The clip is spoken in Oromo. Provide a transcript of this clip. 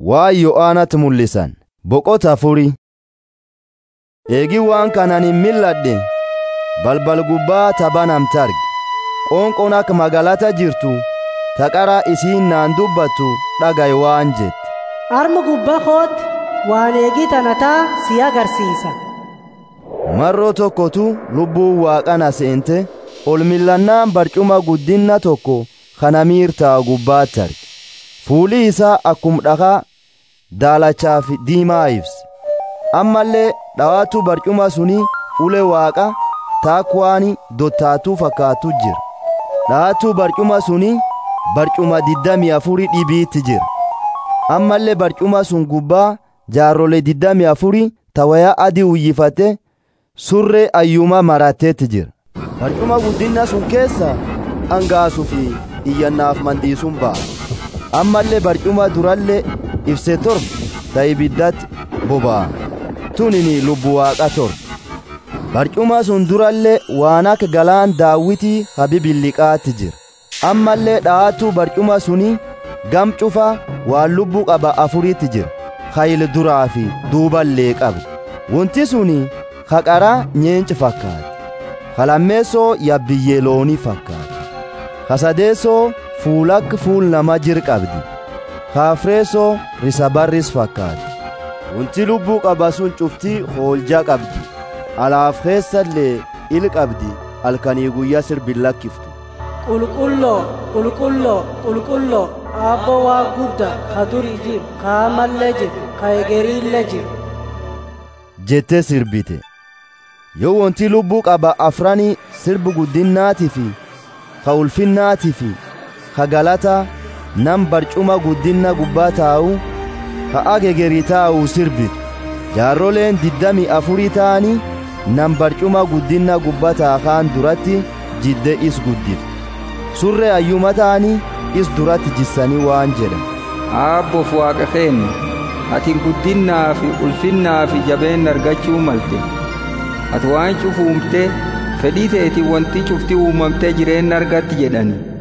waa yo'aanatti mul'isan boqota afuri eegi waan kanan hin milladhe balbal gubbaa tabanamte arge qoonqoon akka magaalata jirtu taqara isiin naan dubbattu dhagay waan jette arma gubbaa kootti waan eegii tanataa si agarsiisa marroo tokkotu lubbuun waaqana seente ol millannaan barcuma guddinna tokko kana miirtaa gubbaatti arge fuuli isaa akkum dhakaa daalachaa fi diimaa ibse ammallee dhawaatu barcuma suni ule waaqa taakwaani dottaatuu fakkaatu jira dhawaatu barcuma suni barcuma diddamii afuri dhibiitti jira ammallee barcuma sun gubbaa jaarrolee diddamii afuri tawaya adii uyyifate surree ayyuma marateetti jira barcuma guddinna sun keessa angaasuu fi iyyannaaf mandiisuun ba'a ammallee barcuma durallee ibse torba ta ibiddatti boba'a tunini lubbu waaqa torba barcuma sun durallee waan akka galaan daawwitii habibilliqaatti jira ammallee dhaatu barcuma suni gam cufa waan lubbuu qaba afuriitti jira hayil duraa fi duuballee qabe wanti suni haqaraa nyeenci fakkaate halammeessoo yabbiyyee loonii fakkaate hasadeessoo fuulakk fuul nama jir qabdi haafreessoo risabarris fakkaate wanti lubbuu qaba sun cuftii hooljaa qabdi alaaf keessallee il qabdi halkanii guyyaa sirbin lakkiftu qulqulloo qulqulloo qulqulloo aabboo waa gudda ka durii jiru ka amallee jiru ka egeriillee jiru jettee sirbite yoo wanti lubbuu qaba afranii sirbu guddinnaatii fi ka ulfinnaatii fi ka galata nam barcuma guddinna gubbaa taa'u ka agegerii taa'u sirbitu jaarroleen diddamii afurii ta'anii nam barcuma guddinna gubbaa taakaan duratti jidde is guddifte surree ayyuma ta'anii is duratti jissanii waan jedhan aabboof waaqa keenya atiin guddinnaa fi ulfinnaa fi jabeen argachuu malte ati waan cufu uumte fedhii teetiin wanti cufti uumamtee jireenya argatti jedhani